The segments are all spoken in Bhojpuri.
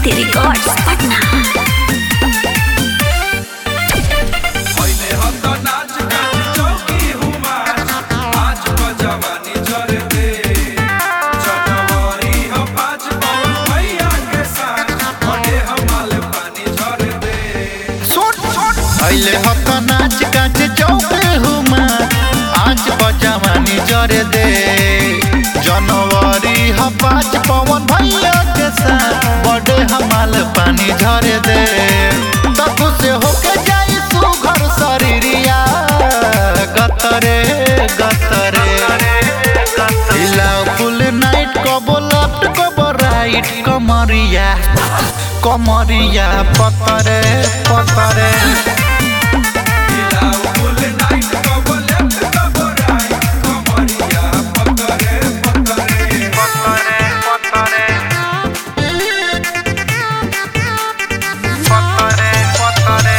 Kriti Records, Patna. पहिले हत नाच गान चौकी हुमार आज बजवानी जर दे जनवरी ह पाँच पवन भैया के साथ बड़े हमाल पानी झर दे अइले हत नाच गाच चौके हुमा आज बजवानी जरे दे जनवरी ह पाँच पवन भैया के साथ बड़े हमाल पानी झरे दे तब से होके जाई सुघर शरीरिया गतरे गतरे हिलाओ फुल नाइट कबो लेफ्ट कबो राइट कमरिया कमरिया पतरे पतरे हिलाओ फुल नाइट कब लेफ्ट कब राइट कमरिया पकड़े पकड़े पतरे पतरे पतरे पतरे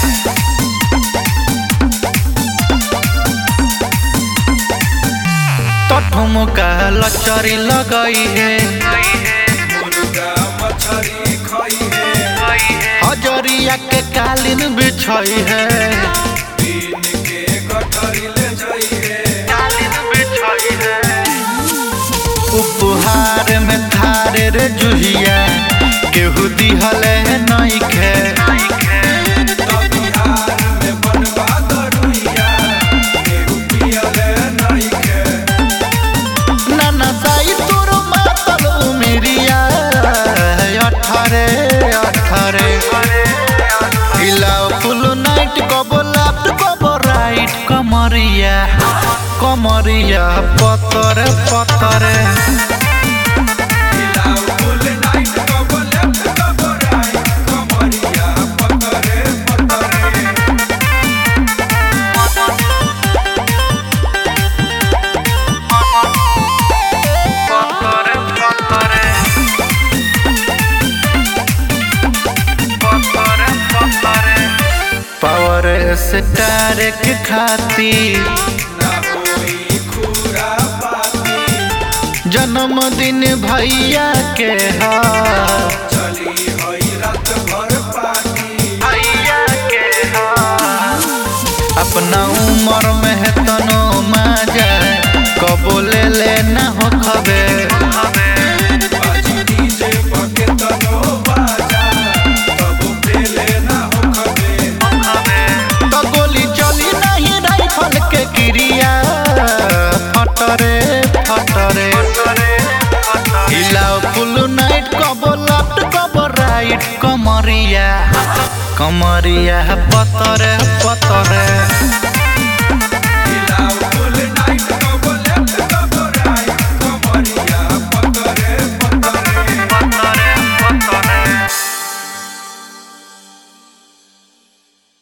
तो ठुमका लचरी लगई है मुर्गा मछरी खाई है हजरिया के कालीन बिछई है दिन के गठरी ले जाई है उपहार में थारे रे जुहिया केहू दिहले नइखे बिहार में बनवा दरुइया केहू पियले नइखे नाना साई तोर मातल उमिरिया अठारे अठारे हिलाओ फुल नाइट कबो लेफ्ट कबो राइट कमरिया कमरिया पतरे पतरे हिलाओ फुल नाइट कब लेफ्ट कब राइट कमरिया पकड़े पकड़े पतरे पतरे पतरे पतरे पावर स्टार के खातिर ना होई खूरा पाती जन्मदिन भैया के हा चली हई रात भर पार्टी भैया के हा अपना उम्र में है तनो मजा कबो ले लेना हो खबे बाजी डीजे पके तनो बाजा तब पेले ना हो खबे तो गोली चली नहीं राइफल के क्रिया फटरे फटरे हिलाओ फुल नाइट कबो लेफ्ट कबो राइट कमरिया कमरिया पतरे पतरे